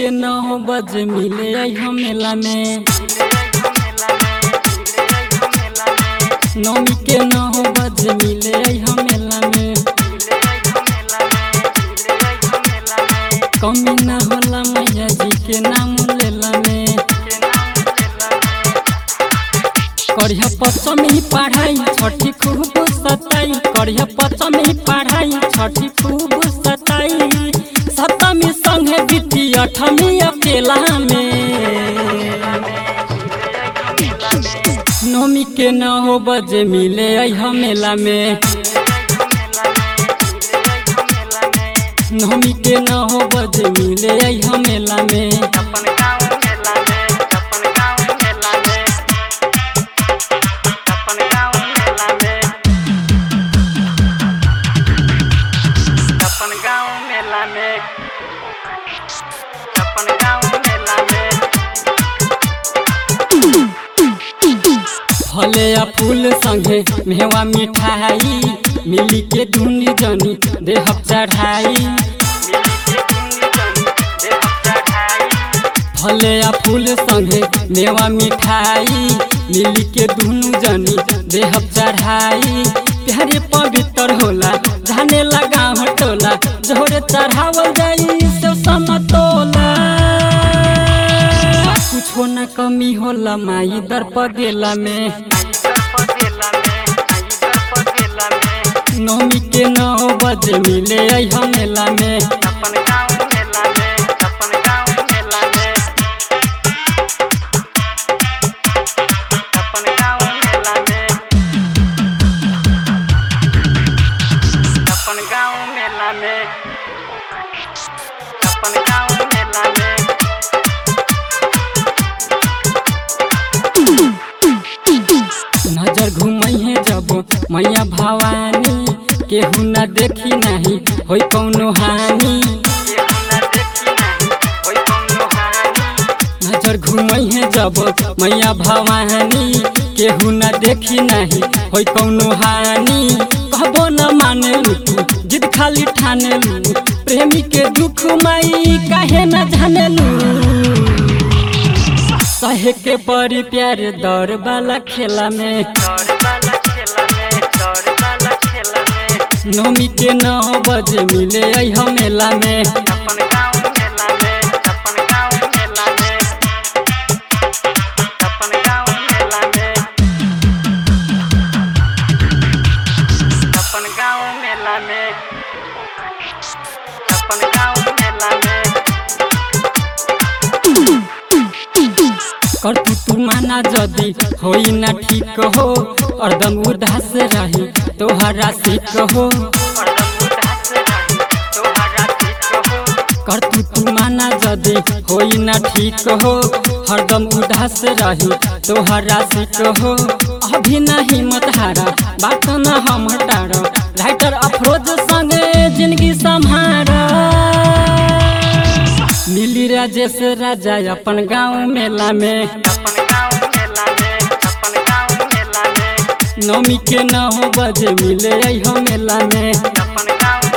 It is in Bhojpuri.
के नौ बजे मिले आई हम मेला में नौमी के नौ बजे मिले आई हम मेला में कमी ना होला मैया जी के नाम लेला में करिया पचमी पढ़ाई छठी खूब सताई करिया पचमी पढ़ाई छठी खूब सताई सप्तमी संगे बीती अठमी अकेला में नौमी के नौ बजे मिले आई हम मेला में नौमी के नौ बजे मिले आई हम मेला में अपन गाँव मेला में अपन गाँव मेला में फले आ फूल संगे मेवा मिठाई मिली के धुन जनी देह चढ़ाई मिली के गुंगी जनी देह चढ़ाई फले आ फूल संगे मेवा मिठाई मिली के दुनु जनी देह चढ़ाई प्यारे पवित्र होला जाने लगा हटोला जोरे चढ़ावल जाई से समतोला कुछो न कमी होला माई दर पगेला में आई दर पगेला में आई दर पगेला में नौमी के नौ बजे मिले आई हम मेला में अपन गाँव मेला में अपन गाँव मेला में अपन गाँव मेला में अपन गाँव मेला में अपन गाँव मेला में नजर घुमई है जब मैया भवानी केहू न देखी नहीं होई कौनो हानि केहू न देखी नहीं होई कौनो हानि नजर घुमई है जब मैया भवानी केहू न देखी नहीं होई कौनो हानि कहबो न माने तू जिद खाली ठाने लू प्रेमी के दुख माई काहे न जाने लू सहे के बड़ी प्यार दौड़ वाला खेला में दौड़ वाला खेला में दौड़ वाला खेला में नौमी के नौ बजे मिले आई हम मेला में अपन गाँव मेला में अपन गाँव मेला में अपन गाँव मेला में अपन गाँव मेला में अपन गाँव मेला में कर तू तू माना जदी होई ना ठीक हो अर्दम उदास रही तोहरा सिक हो और दम उदास रही तोहरा ठीक हो कर तू तू माना जदी होई ना ठीक हो हरदम उदास रही तोहरा सिक हो अभी ना हिम्मत हारा बात न हम हटार राइटर अफरोज संगे जिंदगी संभार मिली राजेश राजा अपन गाँव मेला में अपन गाँव मेला में अपन गाँव मेला में नौमी के नौ बजे मिले आई हो मेला में अपन गाँव